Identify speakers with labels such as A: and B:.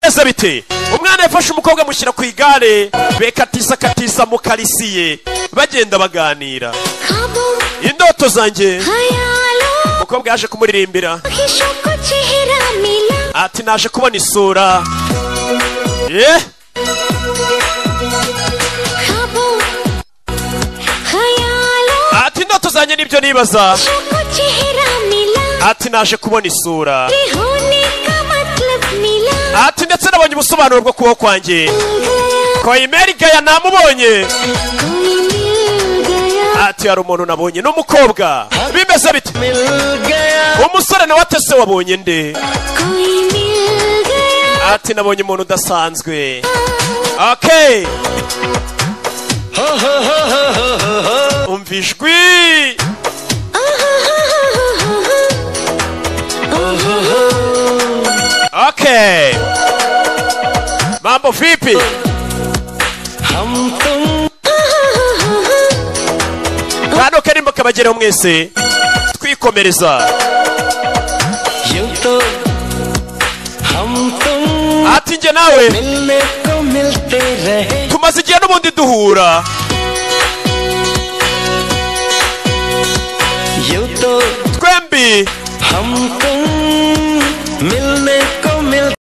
A: bimeze bite umwana yafashe umukobwa amushyira ku igare bekatisa katisa mu karisiye bagenda baganira
B: ख्वाबों
A: indoto zanjye
B: खयालों
A: umukobwa yaje kumuririmbira
B: की को चेहरा मिला
A: ati naje kubona isura eh
B: ख्वाबों खयालों
A: ati indoto zanjye nibyo nibaza
B: की को चेहरा मिला
A: ati naje kubona isura
B: तेरे होने का मतलब मिला
A: ati ndetse nabonye ubusobanuro bwo kubaho kwanjye
B: मिल गया
A: koyimeri gaya namubonye
B: कोई मिल गया
A: ati hari umuntu nabonye ni umukobwa bimeze bite
C: मिल गया
A: umusore nawe atese wabonye nde
B: कोई मिल गया
A: ati nabonye umuntu udasanzwe okay
C: हो हो हो हो हो हो हो
A: umva ijwi okay mambo vipi
C: हम तुम
A: kano karimbo kabageraho mwese twikomereza
C: यूं तो हम तुम
A: ati njye nawe
C: मिलने को मिलते रहे
A: tumaze igihe n'ubundi duhura
C: यूं तो
A: twembi
C: हम तुम